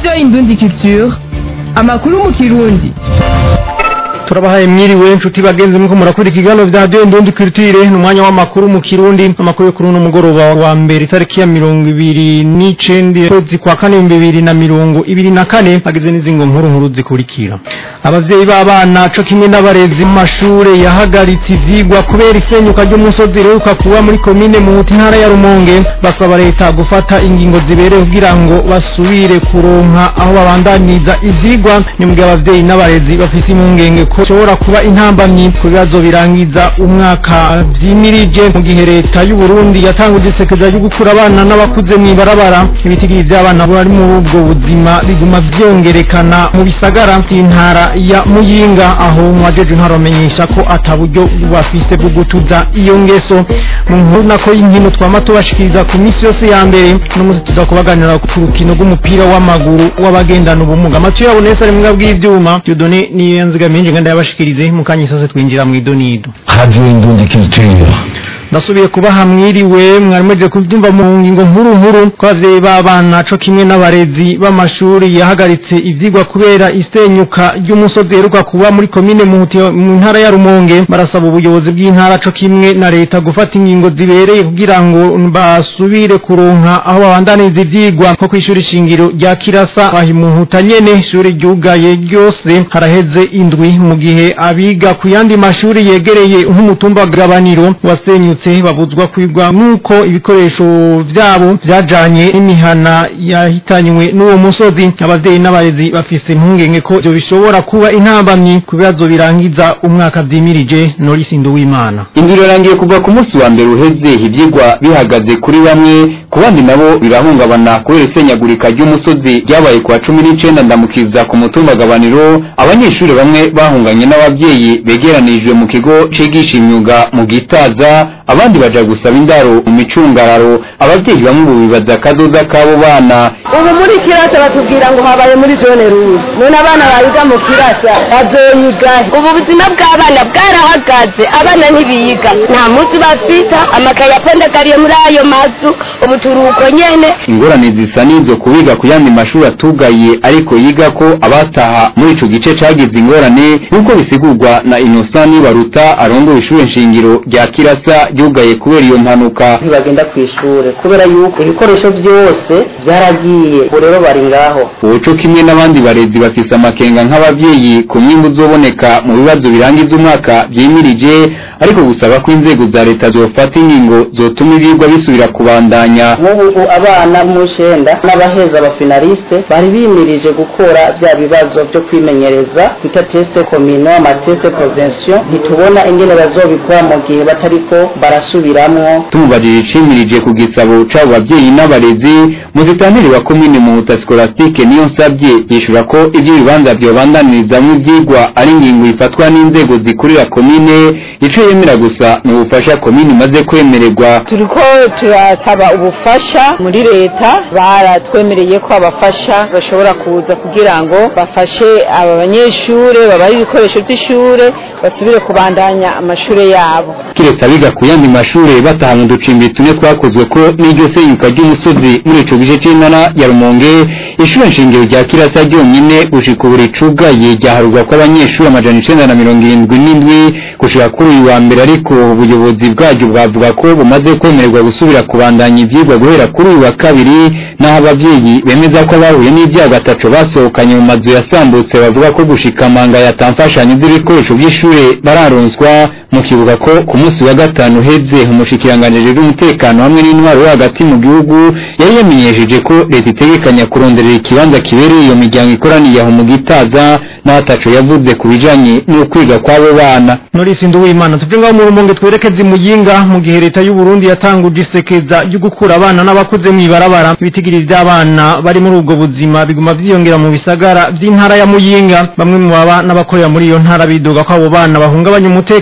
radiyo indundi culture amakuru mu kirundi turabahaye mwiriwe inshuti bagenzi muko murakora ikiganiro vya radio indundi culture ni umwanya w'amakuru mu kirundi amakuru yo kuri uno mugoroba wa mbere itariki ya mirongo ibiri n'icenda kwezi kwa kane ibihumbi bibiri na mirongo ibiri na kane hageze n'izingo nkuru nkuru zikurikira abavyeyi b'abana co kimwe n'abarezi mu mashure yahagaritse ivyigwa kubera isenyuka ry'umusozi riheruka kuba muri komine muhuta intara ya rumonge basaba leta gufata ingingo zibereye kugira ngo basubire kuronka aho babandaniza ivyigwa ni mugihe abavyeyi n'abarezi bafise impungenge ko bishobora kuba intambamyi ku bibazo birangiza umwaka vyimirije mu gihe leta y'u Burundi yatanguje isekeza ryo gukura abana n'abakuze mw'ibarabara ibitigiri vy'abana bari muri ubwo buzima biguma vyongerekana mu bisagara vy'intara ya Muyinga aho mwajeje intara bamenyesha ko ata buryo bafise bwo gutuza iyo ngeso mu nkuru nako y'inkino twama tubashikiriza ku misi yose ya mbere n'umunsi tuza kubaganira ku rukino rw'umupira w'amaguru w'abagendana ubumuga amatu yabo nese ari mwebwe bw'ivyuma Dieudonné niyo nzigamiye ngenda yabashikirize mu kanya isose twinjira mu idonido Radio Indundi Culture. ndasubiye kubaha mwiriwe mwari muje kubyumva mu ngingo nkuru nkuru ko abavyeyi b'abana co kimwe n'abarezi b'amashuri yahagaritse ivyigwa kubera isenyuka ry'umusozi heruka kuba muri komine Muhuti mu ntara ya Rumonge barasaba ubuyobozi bw'intara co kimwe na leta gufata ingingo zibereye kugira ngo basubire kuronka aho babandaniza ivyigwa nko kw'ishuri shingiro rya Kirasa ahi Muhuta nyene ishuri ryugaye ryose haraheze indwi mu gihe abiga ku yandi mashuri yegereye nk'umutumba gabaniro wasenyutse babuzwa kwigwa nuko ibikoresho vyabo vyajanye n'imihana yahitanywe n'uwo musozi abavyeyi n'abarezi bafise impungenge ko ivyo bishobora kuba intambamyi ku bibazo birangiza umwaka vyimirije Norisi Nduwimana Induru irangiye kuva ku munsi wa mbere uheze ivyigwa bihagaze kuri bamwe ku bandi nabo birahungabana kubera isenyagurika ry'umusozi ryabaye ku wa cumi n'icenda ndamukiza ku mutumba gabaniro abanyeshuri bamwe bahunganye n'abavyeyi begeranijwe mu kigo cigisha imyuga mu gitaza abandi baja gusaba indaro mu micungararo abavyeyi bamwe ubu bibaza akazoza k'abo bana ubu muri kirasa batubwira ngo habaye muri zone ruzi none abana bayiga mu kirasa bazoyiga ubu buzima bw'abana bwarahagaze abana ntibiga nta munsi bafita amakaye apondagariye muri ayo mazu ubu turuko nyene ingorane zisa n'izo kubiga ku yandi mashuri atugaye ariko yiga ko abataha muri ico gice cagize ingorane nk'uko bisigurwa na Innocent Nibaruta arongoye ishure nshingiro rya Kirasa ryugaye kubera iyo mpanuka ntibagenda ku ishure kubera yuko ibikoresho byose byaragiye ubu rero bari ngaho uco kimwe n'abandi barezi bafise amakenga nk'abavyeyi ku nyungu zoboneka mu bibazo birangiza umwaka vyimirije ariko gusaba ko inzego za leta zofata ingingo zotuma ivyigwa bisubira kubandanya nk'ubu abana mushenda n'abaheza abafinaliste bari bimirije gukora bya bibazo byo kwimenyereza bita teste komino amateste provincial ntitubona ingene bazobikora mu gihe batariko barasubiramwo tumubajije icimirije ku gisabo c'abo bavyeyi n'abarezi muzitaniri wa komine muhuta scolastique niyo nsavye yishura ko ivyo ibibanza vyobandanirizamu ivyigwa ari ingingo ifatwa n'inzego zikurira komine ico yemera gusa ni ubufasha komine imaze kwemererwa turiko turasaba ubufasha muri leta baratwemereye ko abafasha bashobora kuza kugira ngo bafashe aba banyeshure babahe ibikoresho vy'ishure basubire kubandanya amashure yabo kiretse abiga ku yandi mashure bataha mu ducimbi tune twakozwe ko n'iryo senyuka ry'umusozi muri ico gice c'intara ya rumonge ishure nshingiro rya kirasa ryonyene gushika ubu ricugaye ryaharurwa ko abanyeshuri amajana icenda na mirongo irindwi n'indwi gushika kuri uyu wa mbere ariko ubuyobozi bwaryo bwavuga ko bumaze kwemererwa gusubira kubandanya ivyigwa guhera kuri uyu wa kabiri naho abavyeyi bemeza ko abahuye n'ivyago ataco basohokanye mu mazu yasambutse bavuga ko gushika manga yatamfashanyo z'ibikoresho vy'ishure bararonswa mu kibuga ko ku munsi wa gatanu uheze umushikiranganji w'umutekano hamwe n'intwaro yo hagati mu gihugu yari yamenyesheje ko leta itegekanya kuronderera ikibanza kibereye iyo miryango ikoraniye aho mu gitaza n'ataco yavuze ku bijanye n'ukwiga kw'abo bana Norisi Nduwimana tuve ngaho mu rumonge twerekeze imuyinga mu gihe leta y'u Burundi yatanguje isekeza ryo gukura abana n'abakuze mw'ibarabara ibitigiri vy'abana bari muri ubwo buzima biguma vyiyongera mu bisagara vy'intara ya Muyinga bamwe mu baba n'abakorera muri iyo ntara bidoga ko abo bana bahungabanya umutekano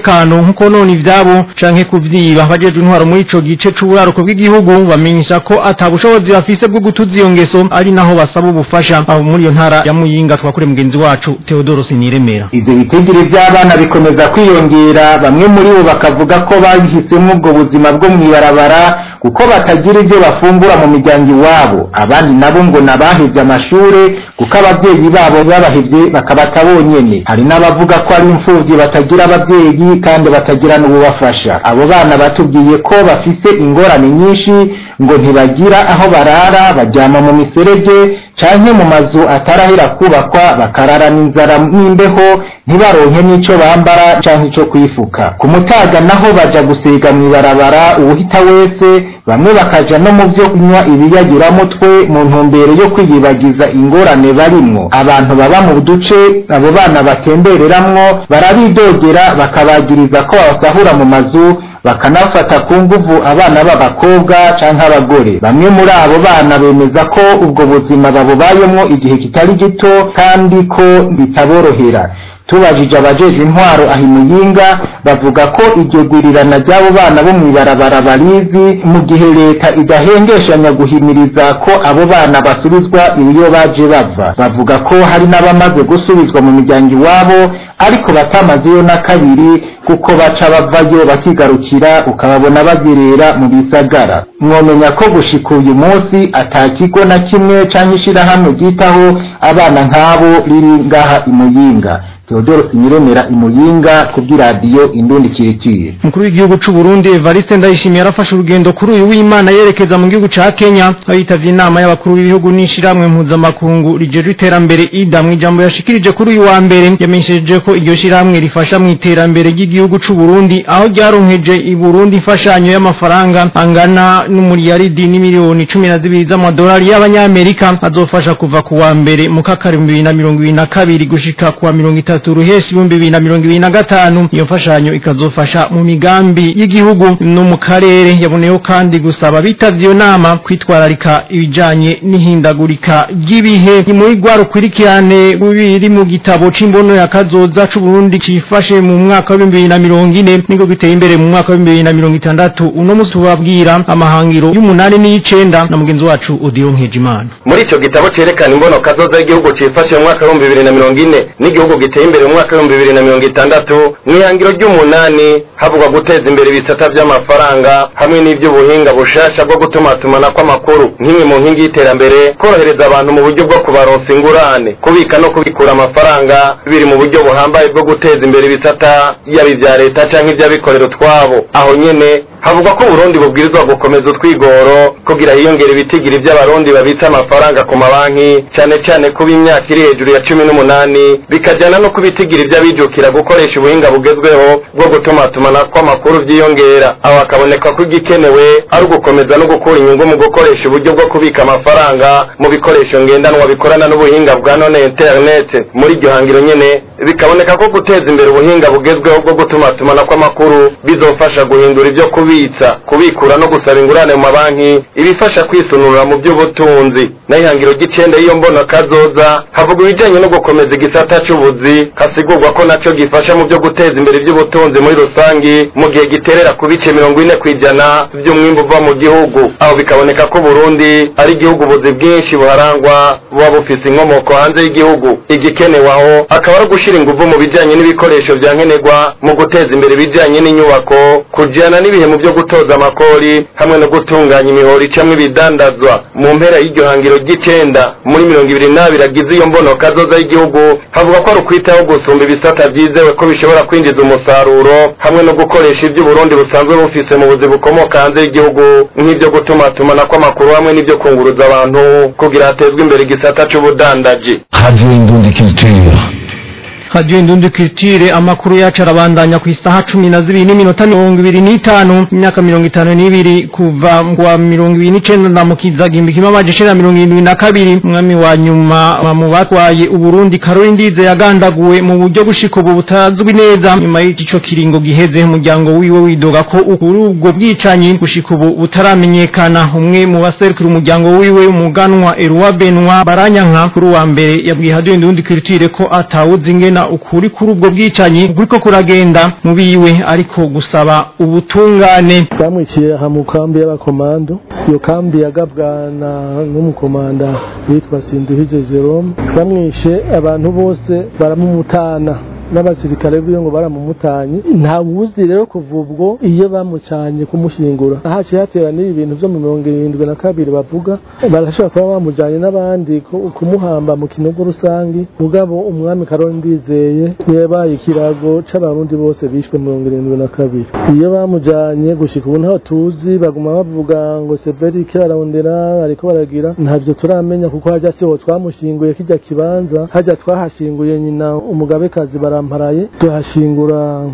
nko konona ivyabo canke kuvyiba abajejwe intwaro muri ico gice c'uburaruko bw'igihugu bamenyesha ko ata bushobozi bafise bwo gutuza iyo ngeso ari naho basaba ubufasha abo muri iyo ntara ya Muyinga twakure mugenzi wacu Theodore Siniremera ivyo bitigiri vy'abana bikomeza kwiyongera bamwe muri bo bakavuga ko bahisemo ubwo buzima bwo mw'ibarabara kuko batagira ivyo bafungura mu miryango iwabo abandi nabo ngo nabahevye amashure kuko abavyeyi babo babahevye bakabata bonyene hari n'abavuga ko ari imfuvyi batagira abavyeyi kandi batagira n'ububafasha abo bana batubwiye ko bafise ingorane nyinshi ngo ntibagira aho barara baryama mu miserege canke mu mazu atarahera kubakwa bakarara n'inzara n'imbeho ntibaronke n'ico bambara canke ico kwifuka ku mutaga naho baja gusiga mw'ibarabara uwuhita wese bamwe bakaja no mu vyo kunywa ibiyagiramitwe mu ntumbero yo kwiyibagiza ingorane barimwo abantu baba mu duce abo bana batembereramwo barabidogera bakabagiriza ko babasahura mu mazu bakanafata ku nguvu abana b'abakobwa canke abagore bamwe muri abo bana bemeza ko ubwo buzima babubayemwo igihe kitari gito kandi ko bitaborohera tubajije abajeje intwaro aho imuyinga bavuga ko iryo gurirana ry'abo bana bo mw'ibarabara barizi mu gihe leta idahengeshanya guhimiriza ko abo bana basubizwa iyo baje bava bavuga ko hari n'abamaze gusubizwa mu miryango iwabo ariko batamazeyo na kabiri kuko baca bavayo bakigarukira ukababona bagerera mu bisagara mwomenya ko gushika uyu munsi ata kigo na kimwe canke ishirahamwe ryitaho abana nk'abo riri ngaha imuyinga Theodore Sinyiremera imuyinga kubw'iradiyo Indundi Kiritire Mukuru w'igihugu c'u Burundi Evariste Ndayishimiye yarafashe urugendo kuri uyu w'Imana yerekeza mu gihugu ca Kenya aho yitavye inama y'abakuru b'ibihugu n'ishiramwe mpuzamakungu rijejwe iterambere IDA mu ijambo yashikirije kuri uyu wa mbere yamenyesheje ko iryo shiramwe rifasha mu iterambere ry'igihugu c'u Burundi aho ryaronkeje i Burundi imfashanyo y'amafaranga angana n'umuriyaridi n'imiliyoni cumi na zibiri z'amadolari y'abanyamerika azofasha kuva ku wa mbere mu kakari mu bibiri na mirongo ibiri na kabiri gushika ku wa mirongo itatu ruheshi ibihumbi bibiri na mirongo ibiri na gatanu iyo mfashanyo ikazofasha mu migambi y'igihugu no mu karere yaboneyeho kandi gusaba bitavye iyo nama kwitwararika ibijanye n'ihindagurika ry'ibihe ni muri rwa rukurikirane rubiri mu gitabo c'imbono ya kazoza c'uburundi cifashe mu mwaka w'ibihumbi bibiri na mirongo ine niko giteye imbere mu mwaka w'ibihumbi bibiri na mirongo itandatu uno musi tubabwira amahangiro y'umunani n'iy'icenda na mugenzi wacu Odilo Nkejimana muri ico gitabo cerekana imbono kazoza y'igihugu cifashe mu mwaka w'ibihumbi bibiri na mirongo ine n'igihugu giteye imbere mu mwaka w'ibihumbi bibiri na mirongo itandatu mw'ihangiro ry'umunani havugwa guteza imbere ibisata vy'amafaranga hamwe n'ivy'ubuhinga bushasha bwo gutumatumana kw'amakuru nk'imwe mu nkingi y'iterambere korohereza abantu mu buryo bwo kubaronsa ingurane kubika no kubikura amafaranga biri mu buryo buhambaye bwo guteza imbere ibisata yaba ivya leta canke ivy'abikorera utwabo aho nyene havugwa ko uburundi bubwirizwa gukomeza utwigoro kugira hiyongera ibitigiri vy'abarundi babitsa amafaranga ku mabanki cane cane kuba imyaka iri hejuru ya cumi n'umunani bikajana no kubitigiri vy'abijukira gukoresha ubuhinga bugezweho bwo gutumatumana kw'amakuru vyiyongera aho hakaboneka ko igikenewe ari ugukomeza no gukura inyungu mu gukoresha uburyo bwo kubika amafaranga mu bikoresho ngendanwa bikorana n'ubuhinga bwa none internet muri iryo hangiro nyene bikaboneka ko guteza imbere ubuhinga bugezweho bwo gutumatumana kw'amakuru bizofasha guhindura ivyo kubitsa kubikura no gusaba ingurane mu mabanki ibifasha kwisununura mu by'ubutunzi naho ihangiro ry'icenda y'iyo mbona kazoza havuga ibijanye no gukomeza igisata c'ubuzi hasigurwa ko naco gifasha mu byo guteza imbere ivy'ubutunzi muri rusangi mu gihe giterera ku bice mirongo ine kw'ijana vy'umwimbu uva mu gihugu aho bikaboneka ko Burundi ari igihugu ubuzi bwinshi buharangwa buba bufise inkomoko hanze y'igihugu igikenewe aho akaba ari gushira inguvu mu bijanye n'ibikoresho vya nkenerwa mu guteza imbere ibijanye n'inyubako kujana n'ibihe mu byo gutoza amakori hamwe no gutunganya imihoro icamwo ibidandazwa mu mpera y'iryo hangiro ry'icenda muri mirongo ibiri n'abiri agize iyo mbono kazoza y'igihugu havuga ko ari ukwitaho gusumba ibisata vyizewe ko bishobora kwinjiza umusaruro hamwe no gukoresha ivyo Burundi busanzwe bufise mu buzi bukomoka hanze y'igihugu nk'ivyo gutumatumana kw'amakuru hamwe n'ivyo kunguruza abantu kugira hatezwe imbere igisata c'ubudandaji Radio Indundi Culture. Radio Indundi Culture amakuru yacu arabandanya ku isaha cumi na zibiri n'iminota mirongo ibiri n'itanu imyaka mirongo itanu n'ibiri kuva kwa mirongo ibiri n'icenda ndamukiza gihumbi kimwe amaje icenda mirongo irindwi na kabiri umwami wa nyuma mu batwaye uburundi karori ndize yagandaguwe mu buryo bushika ubu butazwi neza nyuma y'ico kiringo giheze umuryango wiwe widoga ko kuri ubwo bwicanyi gushika ubu butaramenyekana umwe mu baserukira umuryango wiwe umuganwa Erwa Benwa Baranyanka kuri wa mbere yabwiye Radio Indundi Culture ko atawuzi ingena kumenya ukuri kuri ubwo bwicanyi ukuri ko kuragenda mu biwe ariko gusaba ubutungane bamwiciye aha mu kambi y'abakomando iyo kambi yagabwa na n'umukomanda witwa Sinduhije Jerome bamwishe abantu bose baramumutana n'abasirikare biwe ngo baramumutanye nta wuzi rero kuva ubwo iyo bamucanye kumushingura haciye hateranira ibintu vyo mu mirongo irindwi na kabiri bavuga barashobora kuba bamujanye n'abandi ku- kumuhamba mu kinogo rusangi mugabo umwami karori ndizeye yabaye ikirago c'abarundi bose bishwe mu mirongo irindwi na kabiri iyo bamujanye gushika ubu ntaho tuzi baguma bavuga ngo severi kirarondera ariko baragira ntavyo turamenya kuko hajya siho twamushinguye kijya kibanza hajya twahashinguye nyina umugabekazi baramparaye tuhashingura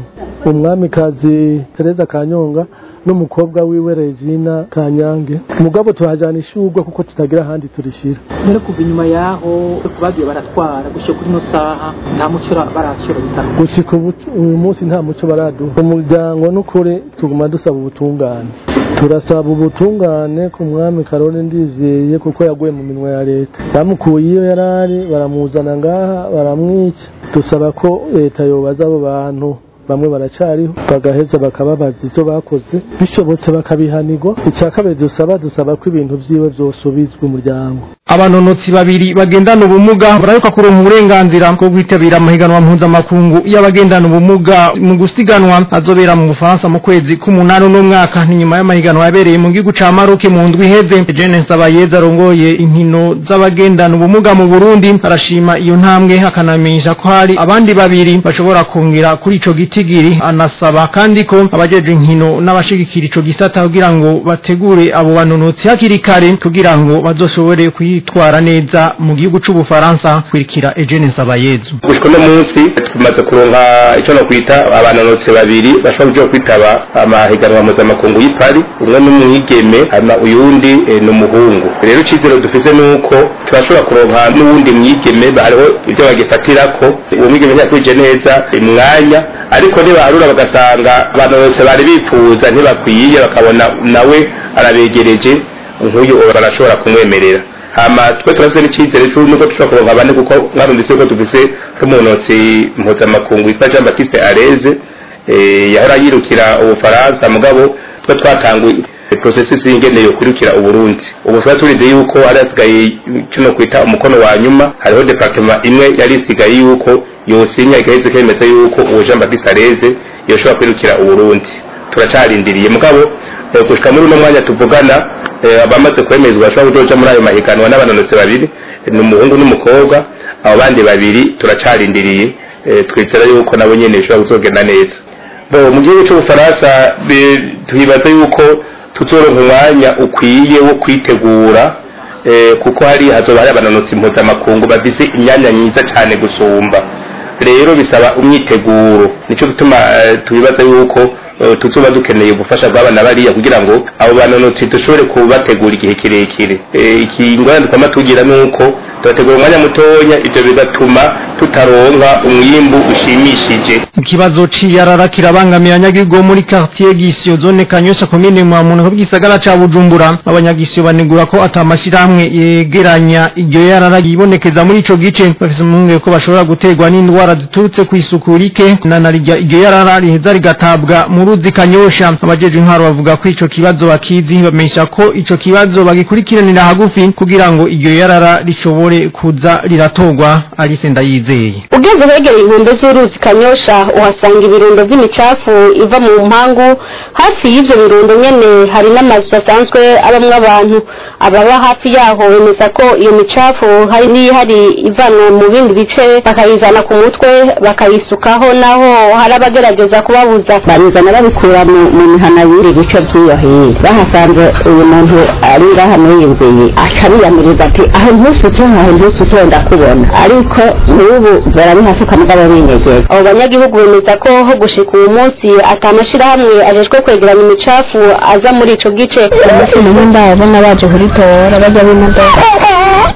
umwamikazi Tereza Kanyonga n'umukobwa wiwe Regina Kanyange mugabo tuhajana ishurwe kuko tutagira ahandi turishira rero kuva inyuma yaho bagiye baratwara gushyira kuri ino saha nta muco barashyira bitaro gushika ubu uyu munsi nta muco baraduha umuryango n'ukuri tuguma dusaba ubutungane turasaba ubutungane ku mwami karori ndizeye kuko yaguye mu minwa ya leta bamukuye iyo yari ari baramuzana ngaha baramwica dusaba ko leta yobaza abo bantu bamwe baracariho bagaheza bakababaza ivyo bakoze bishobotse bakabihanirwa icya kabiri dusaba dusaba ko ibintu vyiwe vyosubizwa umuryango abanonotsi babiri bagendana ubumuga bararuka kuronka uburenganzira bwo kwitabira amahiganwa mpuzamakungu y'abagendana ubumuga mu gusiganwa azobera mu Bufaransa mu kwezi k'umunani uno mwaka ni nyuma y'amahiganwa yabereye mu gihugu ca Maroc mu ndwi iheze Jeanne Sabayeza arongoye inkino z'abagendana ubumuga mu Burundi arashima iyo ntambwe akanamenyesha ko hari abandi babiri bashobora kongera kuri ico gitigiri anasaba kandi ko abajeje inkino n'abashigikira ico gisata kugira ngo bategure abo banonotsi hakiri kare kugira ngo bazoshobore kwitwara neza mu gihugu c'ubufaransa kwirikira Eugene Nsabayezu gushika uno munsi tumaze kuronka ico no kwita abanonotsi babiri bashobora kuja kwitaba amahiganwa mpuzamakungu y'i Paris umwe n'umwigeme hama uyundi eh, ni umuhungu rero icizero dufise nuko turashobora kuronka n'uwundi mwigeme hariho ivyo bagifatirako uwo mwigeme ntiyakwije neza umwanya ariko nibaharura bagasanga abanonotsi bari bifuza ntibakwiye bakabona nawe arabegereje nk'uyu barashobora kumwemerera hama twe turafise n'icizere c'uko nuko dushobora kuronka bane kuko mwarumvise ko dufise nk'umunotsi mpuzamakungu witwa Jean Baptiste Areze eh, yahora yirukira ubufaransa mugabo twe twatanguye processus y'ingene yo kwirukira uburundi ubu twari turize yuko hari hasigaye kino kwita umukono wa nyuma hariho departement imwe yari isigaye yuko yosinya igaheze kemeza yuko uwo Jean Baptiste Areze yoshobora kwirukira uburundi turacarindiriye mugabo eh, gushika muri uno mwanya tuvugana eh, abamaze kwemezwa bashobora kuzoja muri ayo mahiganwa n'abanonotsi babiri ni umuhungu n'umukobwa abo bandi babiri turacarindiriye eh, twizera yuko nabo nyene bishobora kuzogenda neza bo mu gihugu c'ubufaransa be- twibaza yuko tuzoronka umwanya ukwiye wo kwitegura eh, kuko hari hazoba hari abanonotsi mpuzamakungu bafise imyanya myiza cane gusumba rero bisaba umyiteguro nico gituma eh, tubibaza yuko eh, tuzoba dukeneye ubufasha bw'abana bariya kugira ngo abo banonotsi dushobore kubategura igihe kirekire Eh, iki ingorane twama tugira nuko tubategura umwanya mutonya ivyo bigatuma tutaronka umwimbu ushimishije ikibazo c'iyarara kirabangamiye abanyagihugu bo muri quartier Gisyo zone Kanyosha komine mu muntu bw'isagara ca Bujumbura abanyagisyo banegura ko atamashirahamwe yegeranya iryo yarara yibonekeza muri ico gice bafise umwunge ko bashobora guterwa n'indwara ziturutse ku isuku rike na narirya iryo yarara riheza rigatabwa mu ruzi Kanyosha abajeje intwaro bavuga ko ico kibazo bakizi bamenyesha ko ico kibazo bagikurikiranira hagufi kugira ngo iryo yarara rishobore kuza riratorwa Alice Ndayizeye ugeze hegereye inkombe z'uruzi kanyosha uhasanga ibirundo by'imicafu iva mu mpangu hafi y'ivyo birundo nyene hari n'amazu asanzwe abamwo abantu ababa hafi yaho bemeza ko iyo micafu hari n'ihari ivanwa mu bindi bice bakayizana ku mutwe bakayisukaho naho hari abagerageza kubabuza babizana babikura mu mu mihana y'iri bice by'iyo hino bahasanze uyu muntu ari ngaha mwiyumviye akabiyamiriza ati aho ntusutse aho ntusutse ndakubona ariko n'ubu barabihasuka mugabo binyegeza abo banyagihugu bemeza ko ho gushika uyu munsi atamashirahamwe ajejwe kwegeranya imicafu aza muri ico gice umunsi naho ndabona baje kuritora bajya b'imodoka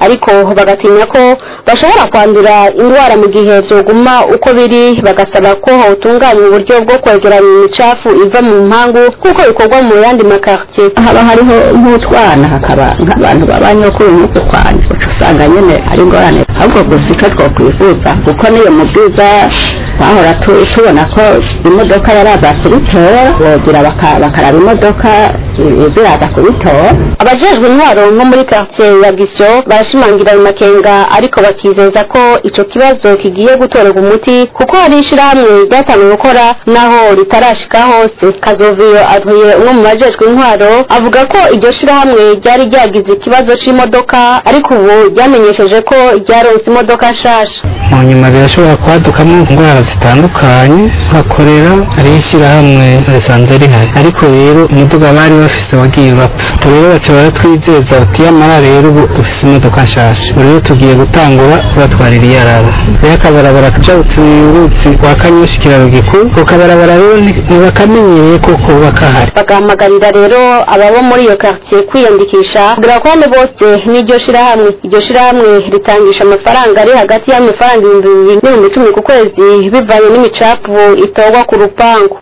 ariko bagatinya ko bashobora kwandura indwara mu gihe vyoguma uko biri bagasaba ko hotunganywa uburyo bwo kwegeranya imicafu iva mu mpangu kuko bikorwa mu yandi makartier haba hariho nk'utwana hakaba nk'abantu babanyokuru n'uko kwana uca usanga nyene ari ingorane ahubwo gusa icyo twokwifuza kuko niyo mu bwiza twahora tu- tubona ko imodoka yaraza kubitora bogira baka- bakaraba imodoka i- ziraza kubitora abajejwe intwaro nko muri quartier ya gisyo barashimangira ayo makenga ariko bakizeza ko ico kibazo kigiye gutorerwa umuti kuko hari ishirahamwe ryatangiye gukora naho ritarashika hose kazoviyo atuye umwe mu bajejwe intwaro avuga ko iryo shirahamwe ryari ryagize ikibazo c'imodoka ariko ubu ryamenyesheje ko ryaronse imodoka nshasha mu nyuma birashobora kwadukamo indwara zitandukanye nka korera hari ishyirahamwe risanzwe rihari ariko rero umuduga bari bafise wagiye bapfa Ubwo rero baca baratwizeza bati yamara rero ubu dufise imodoka nshasha ubu rero tugiye gutangura kubatwarira iyarara rero akabarabara kajabutse uruzi rwa kanyushi ikiraro gikuru ako kabarabara rero ni- ntibakamenyereye ko kuba kahari bagahamagarira rero ababa muri iyo quartier kwiyandikisha kugira ko hano bose n'iryo shirahamwe iryo shirahamwe ritangisha amafaranga ari hagati y'amafaranga ibihumbi bibiri n'ibihumbi icumi ku kwezi bivanye n'imicafu itorwa ku rupangu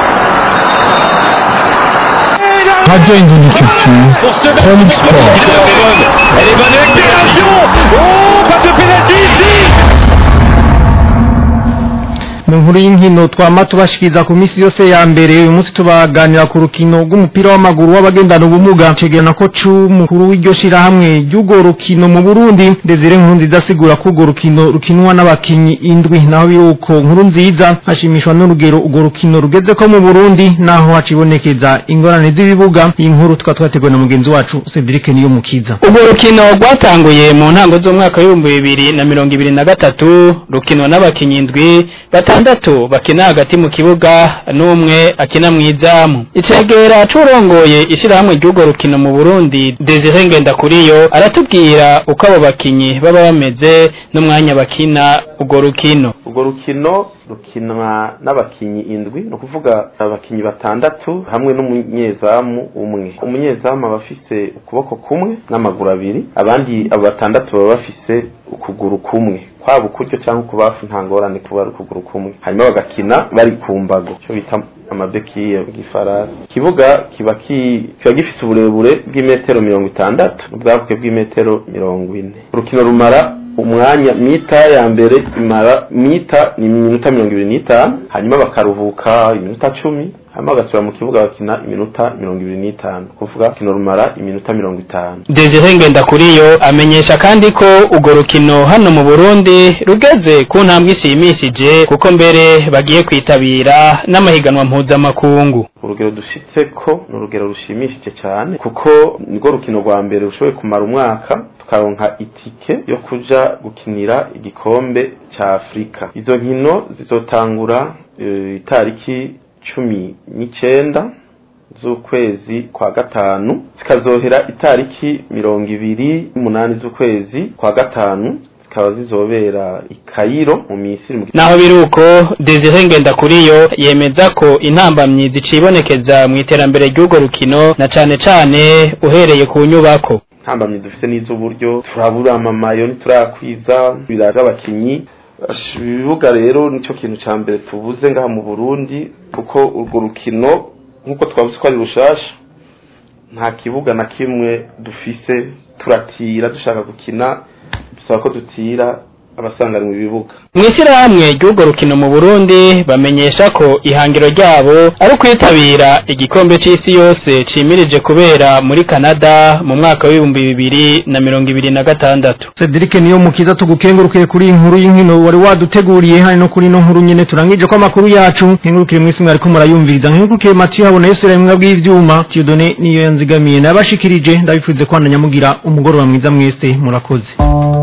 Radio Indonésie Culture, Chronique Sport. Elle est bonne accélération Oh, pas de pénalty ici mu nkuru y'inkino twama tubashikiriza ku minsi yose ya mbere uyu munsi tubaganira ku rukino rw'umupira w'amaguru w'abagendana ubumuga cegerana ko c'umukuru w'iryo shirahamwe ry'urwo rukino mu burundi desire nkuru nziza asigura ko urwo rukino rukinwa n'abakinyi indwi naho biri uko nkuru nziza hashimishwa n'urugero urwo rukino rugeze ko mu burundi naho hacibonekeza ingorane z'ibibuga iyi nkuru tukaba twateguwe na mugenzi wacu cedric niyo mukiza urwo rukino rwatanguye mu ntango z'umwaka w'ibihumbi bibiri na mirongo ibiri na gatatu rukinwa n'abakinnyi indwi batandatu bakina hagati mu kibuga n'umwe akina mu izamu icegera c'urongoye ishirahamwe ry'urwo rukino mu burundi desire ngendakuriyo aratubwira uko abo bakinyi baba bameze n'umwanya bakina urwo rukino urwo rukino rukinwa n'abakinyi indwi ni ukuvuga abakinyi batandatu hamwe n'umunyezamu umwe umunyezamu aba afise ukuboko kumwe n'amaguru abiri abandi abo batandatu baba bafise ukuguru kumwe kwaba ukuryo cyangwa ukubafu nta ngorane kuba ari ukuguru kumwe hanyuma bagakina bari ku mbago icyo bita amabekiye bw'ifarasi ikibuga kiba ki- kiba gifite uburebure bw'imetero mirongo itandatu ubwaguke bw'imetero mirongo ine urukino rumara umwanya mita ya mbere imara mita ni iminota mirongo ibiri n'itanu hanyuma bakaruhuka iminota cumi hanyuma bagasubira mu kibuga bakina iminota mirongo ibiri n'itanu kuvuga urukino rumara iminota mirongo itanu desire ngendakuriyo amenyesha kandi ko urwo rukino hano mu burundi rugeze ku ntambwe ishimishije kuko mbere bagiye kwitabira n'amahiganwa mpuzamakungu urugero dushitse ko ni urugero rushimishije cyane kuko nirwo rukino rwa mbere rushoboye kumara umwaka tukaronka itike yo kuja gukinira igikombe cya afurika izo nkino zizotangura eh, itariki cumi n'icyenda z'ukwezi kwa gatanu zikazohera itariki mirongo ibiri n'umunani z'ukwezi kwa gatanu zikaba zizobera i Kairo mu Misiri mu naho biri uko desire ngendakuriyo yemeza ko intambamyi zicibonekeza mu iterambere ry'urwo rukino na cane cane uhereye ku nyubako ntambamye dufite n'iz'uburyo turabura amamayo ntiturakwiza biraje abakinyi Ash, ibibuga rero nicyo kintu cya mbere tubuze ngaha mu burundi kuko urwo rukino nk'uko twavuze ko ari rushasha nta kibuga na kimwe dufise turatira dushaka gukina bisaba ko dutira abasanganwa ibibuga mu ishyirahamwe ry'urwo rukino mu burundi bamenyesha ko ihangiro ryabo ari ukwitabira igikombe c'isi yose cimirije kubera muri canada mu mwaka w'ibihumbi bibiri na mirongo ibiri na gatandatu Cedric niyo mukiza tugukengurukiye kuri iyi nkuru y'inkino wari waduteguriye hano no kuri ino nkuru nyene turangije ko amakuru yacu nkengurukire mwese mwariko murayumviriza nkengurukire Mathieu habona Yesu rimwe bw'ivyuma Tiyodone niyo yanzigamiye nabashikirije ndabifuze ko mugira umugoroba mwiza mwese murakoze